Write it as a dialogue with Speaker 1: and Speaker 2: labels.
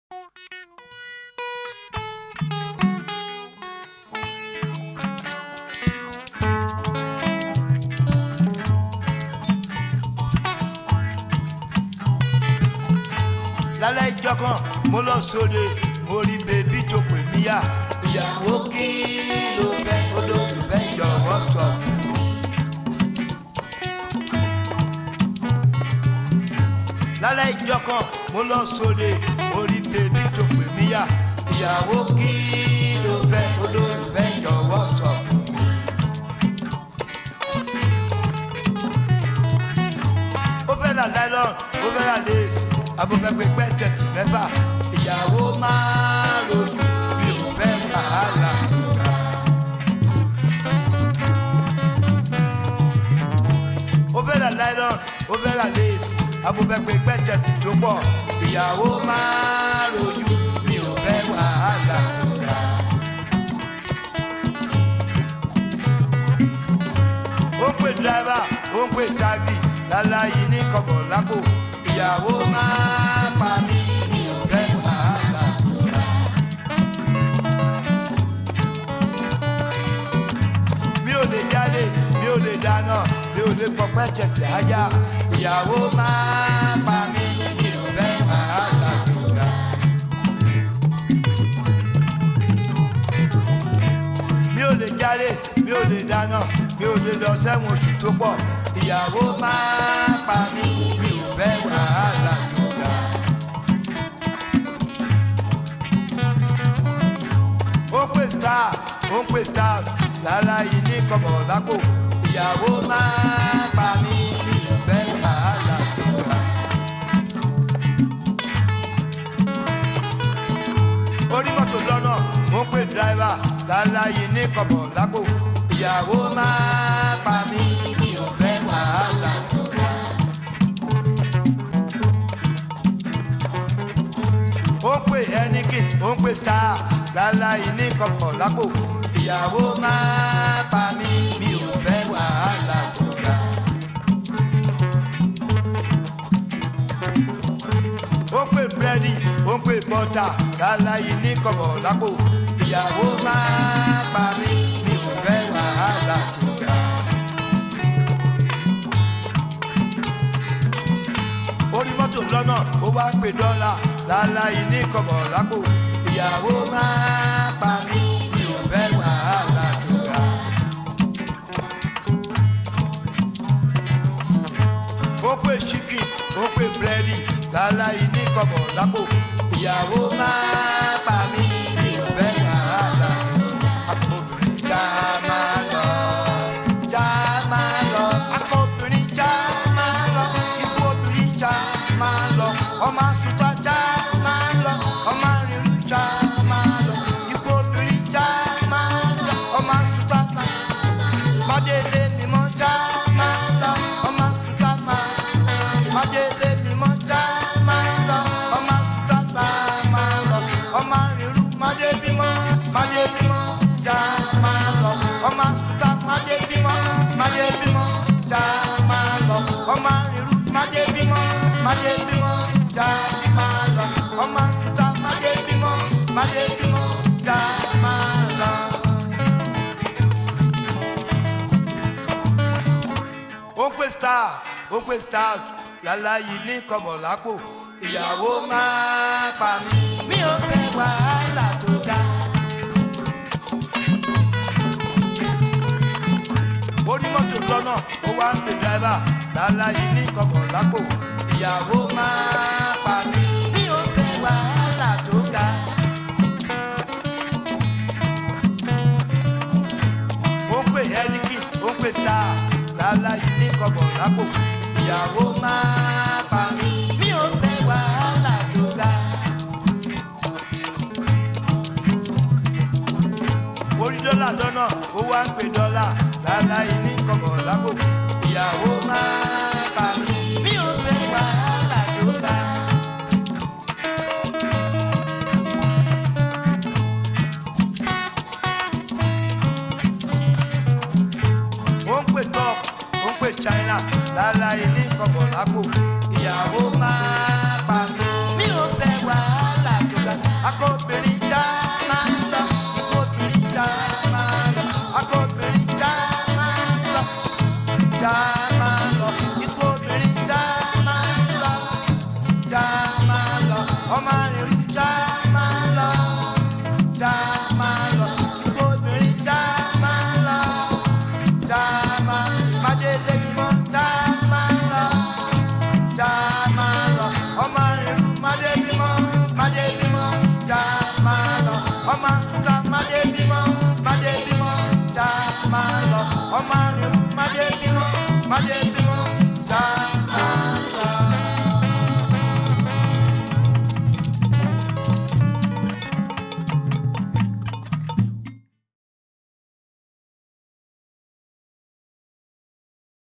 Speaker 1: lálẹ́ ìjọ kan mo lọ sóde mo rí bèbí tó pè mí yá ìyàwó kí ló fẹ́ odò ló fẹ́ jọ̀wọ́ sọ fún mi. lálẹ́ ìjọ kan mo lọ sóde mo rí bèbí tó pè mí yá ìyàwó kí ló fẹ́ odò ló fẹ́ jọ̀wọ́ sọ fún mi. ó fẹ́ ra nylon ó fẹ́ ra lace abọ́fẹ́pẹ́pẹ́ tẹ̀sí mẹ́fà ìyàwó máa rojú mi ò fẹ́ wàhálà tó ga. ó fẹ́ ra nylon ó fẹ́ ra lace abọ́fẹ́pẹ́pẹ́ tẹ̀sí tó pọ̀ ìyàwó máa rojú mi ò fẹ́ wàhálà tó ga. ó ń pè dírẹ́fà ó ń pè táxi láláyé ní kọ̀bọ̀ lápò ìyàwó máa pa mí mi ò fẹ́ wàhálà tó ga. mi ò lè dálé mi ò lè dáná mi ò lè pọpẹ́ tẹ̀sí àyà ìyàwó máa pa mí mi ò fẹ́ wàhálà tó ga. mi ò lè jálé mi ò lè dáná mi ò lè lọ sẹ́wọ̀n oṣù tó pọ̀ ìyàwó máa pa mí mi ò fẹ́ wàhálà tó ga. ó pè star ó ń pè star lára yìí ní kọ̀bọ̀ lápò ìyàwó máa pa mí mi ò fẹ́ wàhálà tó ga. orí mọ́tò lọ́nà ó ń pè dráìvà lára yìí ní kọ̀bọ̀ lápò ìyàwó máa pa mí mi ò fẹ́ wàhálà tó ga. ó ń pè ẹnikìn ó ń pè star lára yìí ní kọ̀bọ̀ lápò ìyàwó máa pa mí mi ò fẹ́ wàhálà tó ga. ó pè búrẹ́dì ó ń pè bọ́tà láláyé ní kọ̀bọ̀ lápò ìyàwó máa pa mí mi ò fẹ́ wàhálà tó ga. orí mọ́tò lọ́nà ó wá ń pè dọ́là láláyé ní kọ̀bọ̀ lápò ìyàwó máa pa mí mi ò fẹ́ wàhálà tó ga. ó pè chicken ó pè búrẹ́dì láláyé ní kọ̀bọ̀ lápò ìyàwó máa pa mí mi ò fẹ́ wàhálà tó akọbìnrin já máa lọ já máa lọ akọbìnrin já máa lọ ikú obìnrin já máa lọ ọmọ asùtà já máa lọ ọmọ arìnrìn já máa lọ ikú obìnrin já máa lọ ọmọ asùtà máa mádélé mímọ́ já máa lọ ọmọ asùtà máa mádélé mímọ́ já máa lọ ọmọ asùtà máa lọ ọmọ arìnrìn mádé bímọ mádé bímọ já máa lọ ọmọ asùtà mádé bímọ mádé bímọ já máa lọ ọmọ arìnrìn mádé bímọ mádé bímọ já máa lọ ọmọ asùtà mádé bímọ mádé bímọ já máa lọ. ó pè star ó pè star láláyé ní kọ̀bọ̀ lápò ìyàwó máa pa mí mi ò fẹ́ wàhálà tó ga. orí mọ́tò lọ́nà ó wá ń pè dráìvà láláyé ní kọ̀bọ̀ lápò ìyàwó máa pa mí mi ò fẹ́ wàhálà tó ga. ó ń pè ẹ́nìkì ó ń pè star láláyé ní kọ̀bọ̀ lápò ìyàwó máa pa mí mi ò fẹ́ wàhálà tó ga. orí dọ́là lọ́nà ó wá ń pè dọ́là láláyé ní kọ̀bọ̀ lápò ìyàwó máa pa mí mi ò fẹ́ wàhálà tó ga. ó ń pè top ó ń pè china láláyé ní kọ̀bọ̀ lápò ìyàwó máa pa mí mi ò fẹ́ wàhálà tó ga. akó